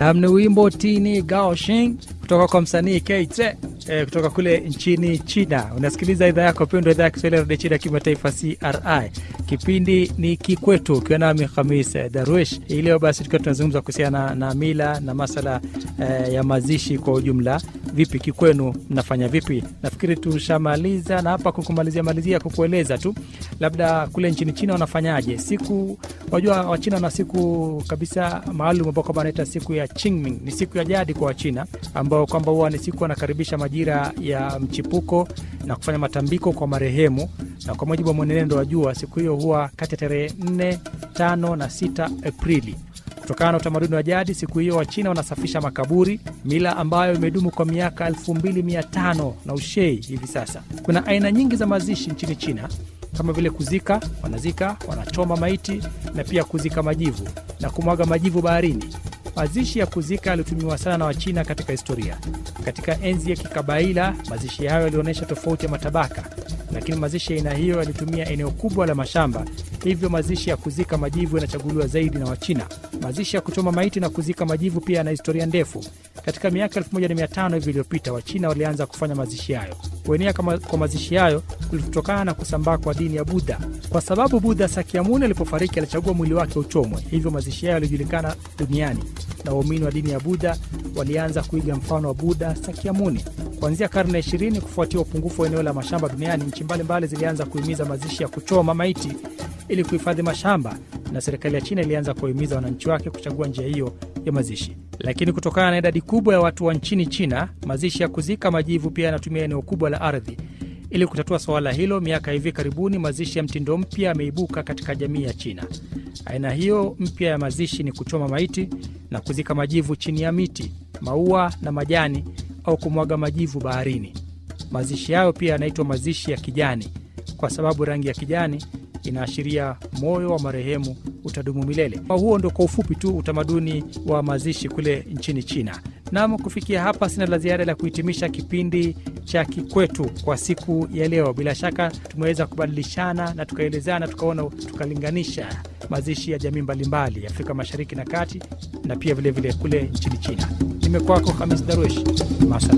Um, ni wimbo tini gaoshing kutoka kwa msanii Keitse eh, kutoka kule nchini China. Unasikiliza idhaa yako pendwa, idhaa ya Kiswahili ya redio China kimataifa CRI. Kipindi ni Kikwetu ukiwa nami Khamis eh, Darwish. Hii leo basi tukiwa tunazungumza kuhusiana na, na mila na masala eh, ya mazishi kwa ujumla. Vipi kikwenu, mnafanya vipi? Nafikiri tushamaliza na hapa kukumalizia malizia kukueleza tu labda kule nchini China wanafanyaje siku. Wajua Wachina wana siku kabisa maalum ambao kwamba wanaita siku ya Qingming. Ni siku ya jadi kwa Wachina ambao kwamba huwa ni siku wanakaribisha majira ya mchipuko na kufanya matambiko kwa marehemu, na kwa mujibu wa mwenendo wa jua, siku hiyo huwa kati ya tarehe 4, 5 na 6 Aprili. Kutokana na utamaduni wa jadi, siku hiyo Wachina wanasafisha makaburi, mila ambayo imedumu kwa miaka 2500 na ushei hivi sasa. Kuna aina nyingi za mazishi nchini China kama vile kuzika, wanazika, wanachoma maiti na pia kuzika majivu na kumwaga majivu baharini. Mazishi ya kuzika yalitumiwa sana na Wachina katika historia. Katika enzi ya kikabaila, mazishi hayo yalionyesha tofauti ya matabaka, lakini mazishi ya aina hiyo yalitumia eneo kubwa la mashamba, hivyo mazishi ya kuzika majivu yanachaguliwa zaidi na Wachina. Mazishi ya kuchoma maiti na kuzika majivu pia yana historia ndefu. Katika miaka 1500 hivi iliyopita, Wachina walianza kufanya mazishi hayo. Kuenea kwa mazishi hayo kulitokana na kusambaa kwa dini ya Budha, kwa sababu Budha Sakyamuni alipofariki alichagua mwili wake uchomwe, hivyo mazishi hayo yalijulikana duniani na waumini wa dini ya Budha walianza kuiga mfano wa Budha Sakyamuni. Kuanzia karne ya ishirini, kufuatia upungufu wa eneo la mashamba duniani, nchi mbalimbali zilianza kuhimiza mazishi ya kuchoma maiti ili kuhifadhi mashamba, na serikali ya China ilianza kuwahimiza wananchi wake kuchagua njia hiyo ya mazishi. Lakini kutokana na idadi kubwa ya watu wa nchini China, mazishi ya kuzika majivu pia yanatumia eneo kubwa la ardhi. Ili kutatua suala hilo, miaka hivi karibuni mazishi ya mtindo mpya yameibuka katika jamii ya China. Aina hiyo mpya ya mazishi ni kuchoma maiti na kuzika majivu chini ya miti, maua na majani, au kumwaga majivu baharini. Mazishi hayo pia yanaitwa mazishi ya kijani kwa sababu rangi ya kijani inaashiria moyo wa marehemu utadumu milele. Kwa huo ndo kwa ufupi tu utamaduni wa mazishi kule nchini China. Nam, kufikia hapa sina la ziada la kuhitimisha kipindi cha Kikwetu kwa siku ya leo. Bila shaka tumeweza kubadilishana na tukaelezana, tukaona, tukalinganisha mazishi ya jamii mbalimbali ya Afrika Mashariki na Kati na pia vilevile vile kule nchini China. Nimekwako Hamis Darwesh, masala